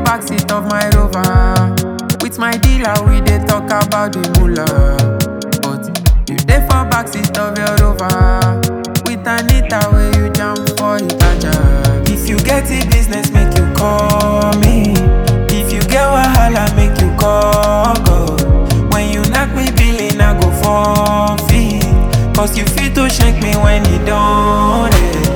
backseat of my rover. With my dealer, we dey talk about the moolah. But you dey for backseat of your rover. With Anita, where you jam for Itaja. If you get the business, make you call me. If you get wahala, make you call God. When you knock me billing, I go forfeit. Cause you fit to shake me when you don't.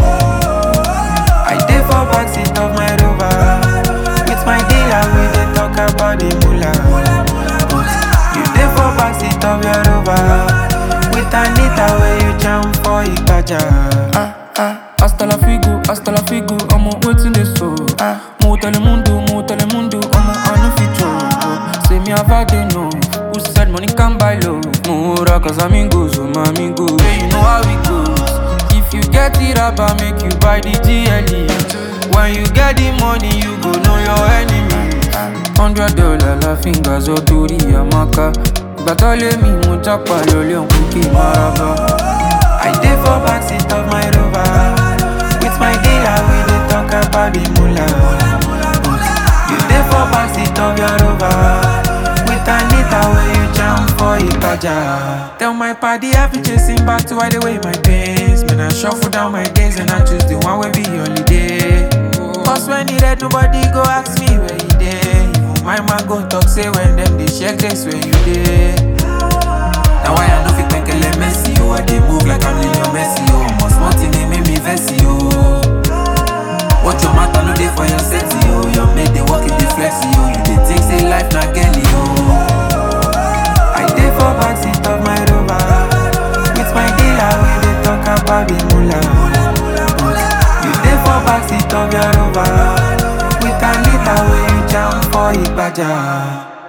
I dey for backseat of my rover. With my dealer, we dey talk about the moolah. But you dey for backseat of your rover. With Anita, where you jam for Ipaja. Ah, ah, hasta la figo, hasta la figo, I'm waiting this so. Ah, mo telemundo, mo telemundo, I'm on a feature. Say me have had enough. Who said money can buy love? Mura, cause amigos, oh my amigos. Yeah, you know how it goes. If you get it up, I make you buy the GLE. When you get the money, you go know your enemy. Hundred dollar la fingers, oh, Tori Amaka. Gbàtọ́lé mi, mo jápa lólé òkú kí n máa bá. I dey for backseat of my rover. With my dealer, we dey talk about the moolah. But you dey for backseat of your rover. With Anita, where you jam for Ipaja. Tell my party I be chasing back to hide away my pains. Man, I shuffle down my days and I choose the one wey be holiday. Cause when e red, nobody go ask me where you dey. Even my man go talk say when them dey check this where you dey. Now why I no fit penkele Messi oh I dey move like I'm Lionel Messi oh Must want they make me vexy oh What your matter no dey for your sexy oh Your mate dey walk in the flexi oh You dey think say life na Kelly oh I dey for backseat of my rover With my dealer we dey talk about the moolah But you dey for backseat of your rover With Anita wey you jam for Ipaja